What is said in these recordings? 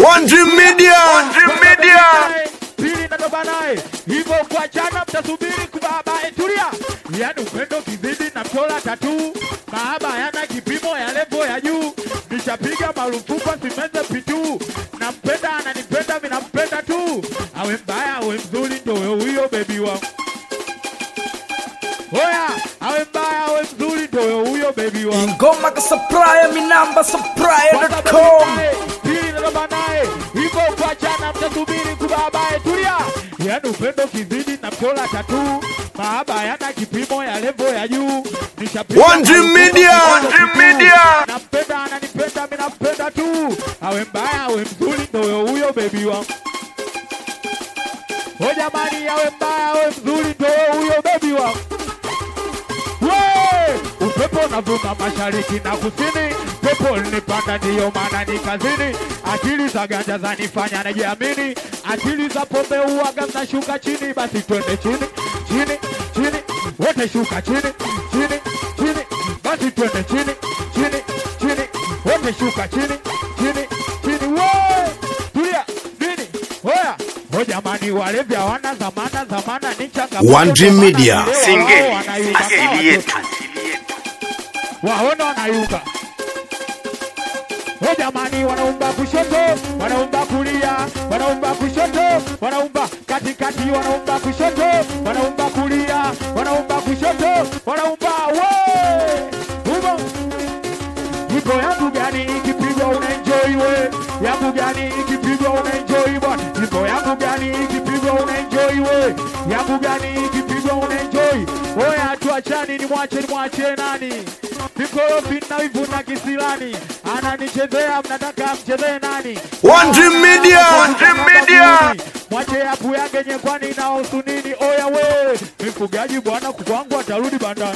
One Dream Media. One Dream Media. pili natoba naye hivyo kuachana mtasubiri kubabae tulia yani upendo kizidi na mtola tatu mahaba yana kipimo ya levo ya juu nishapiga marufuku simeze pitu nampenda ananipenda minampenda tu awe mbaya awe mzuri ndo huyo bebi wangu Oya, awe mbaya awe mzuri ndo huyo bebi wangu Ingoma ka supplier, mi namba supplier.com. com pili natoba naye hivyo kuachana mtasubiri kubabae tulia yani upendo kizidi na mtola tatu mahaba yana kipimo ya levo ya juu nishapiga One Dream marufuku Media. simeze One Dream pitu. Media. nampenda ananipenda minampenda tu awe mbaya awe mzuri ndo huyo bebi wangu o jamani awe mbaya awe mzuri ndo huyo bebi wangu We! upepo unavuma mashariki na kusini pepo linipanda ndiyo maana ni kazini akili za ganja zanifanya najiamini akili za pombe uwaga mnashuka chini basi twende chini chini chini wote shuka chini chini chini basi twende chini chini chini wote shuka chini chini chini we tulia nini hoya ho jamani walevi hawana zamana zamana ni changamoto One Dream zamana Media. vileo Singeli. wao wanayumba Asili kama yetu. waona wanayumba o jamani wanaumba kushoto wanaumba kulia wanaumba kushoto wanaumba katikati wanaumba kushoto wanaumba kulia wanaumba kushoto wanaumba we umo Ipo yangu gani ikipigwa unaenjoy we yangu gani ikipigwa unaenjoy bwana Ipo yangu gani ikipigwa unaenjoy we yangu gani ikipigwa unaenjoy oya tuachani ni mwache ni mwache nani mikorofi na wivu na kisilani ananichezea mnataka mchezee nani One Dream Media. One Dream Media. mwache yapu yake nyekwani inahusu nini oya we mfugaji bwana kukwangu atarudi bandani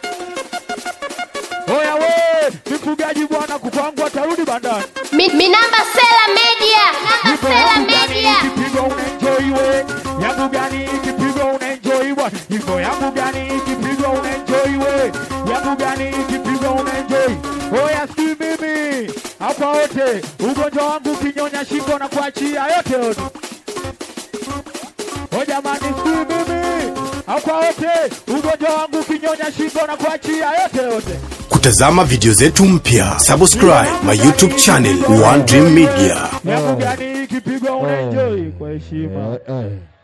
oya we mfugaji bwana kukwangu atarudi bandani Mi, mi namba Sela Media. Namba Ipo Sela yangu gani Media. ikipigwa unaenjoy we yangu gani ikipigwa unaenjoy bwana hivyo yangu gani ikipigwa unaenjoy we yangu gani ikipigwa unaenjoy oya si mimi hapa wote ugonjwa wangu ukinyonya shingo na kuachia yote yote o jamani si mimi hapa wote ugonjwa wangu ukinyonya shingo na kuachia yote yote Kutazama video zetu mpya, subscribe my YouTube channel One Dream Media. yangu gani ikipigwa unaenjoy kwa heshima Eh, eh.